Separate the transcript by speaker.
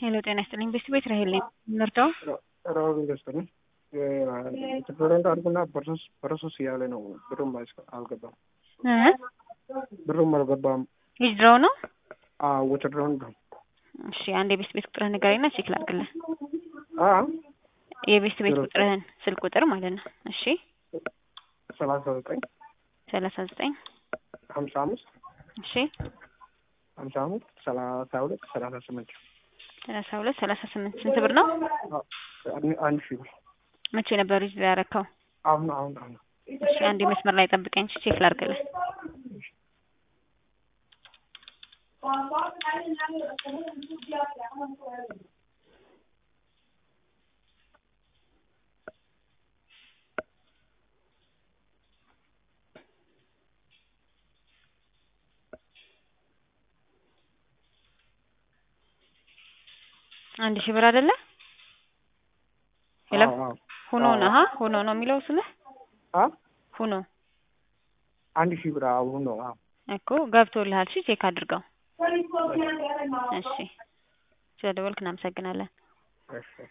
Speaker 1: ሄሎ ጤና ይስጥልኝ። ቤስት ቤት ራሄል ነኝ። ምርዳው
Speaker 2: ራሁል ኢንቨስተር ነኝ። ፕሬዚዳንት አድርጎና ፕሮሰስ እያለ ነው። ብሩም አልገባም። ብሩም አልገባም።
Speaker 1: ዊዝድሮው ነው።
Speaker 2: ውትድሮን ነው።
Speaker 1: እሺ አንድ የቤስት ቤት ቁጥርህን ንገረኝና ቼክ ላድርግልህ።
Speaker 2: አ
Speaker 1: የቤስት ቤት ቁጥርህን ስልክ ቁጥር ማለት ነው። እሺ
Speaker 2: ሰላሳ ዘጠኝ
Speaker 1: ሰላሳ ዘጠኝ
Speaker 2: ሀምሳ አምስት
Speaker 1: እሺ
Speaker 2: ሀምሳ አምስት ሰላሳ ሁለት ሰላሳ ስምንት
Speaker 1: ሰላሳ ሁለት ሰላሳ ስምንት ስንት ብር ነው?
Speaker 2: አንድ ሺህ ብር
Speaker 1: መቼ ነበር ዊዝድሮው ያረከው?
Speaker 2: አሁን አሁን አሁን
Speaker 1: እሺ አንድ መስመር ላይ ጠብቀኝ ቼክ ላድርግልህ። አንድ ሺህ ብር አይደለ? ሄሎ ሁኖ ነው ሀ ሁኖ ነው የሚለው ስምህ
Speaker 2: አ
Speaker 1: ሁኖ
Speaker 2: አንድ ሺህ ብር አሁን ነው። አዎ
Speaker 1: እኮ ገብቶልሃል። እሺ ቼክ አድርገው። እሺ ስለደወልክ እናመሰግናለን።
Speaker 2: እሺ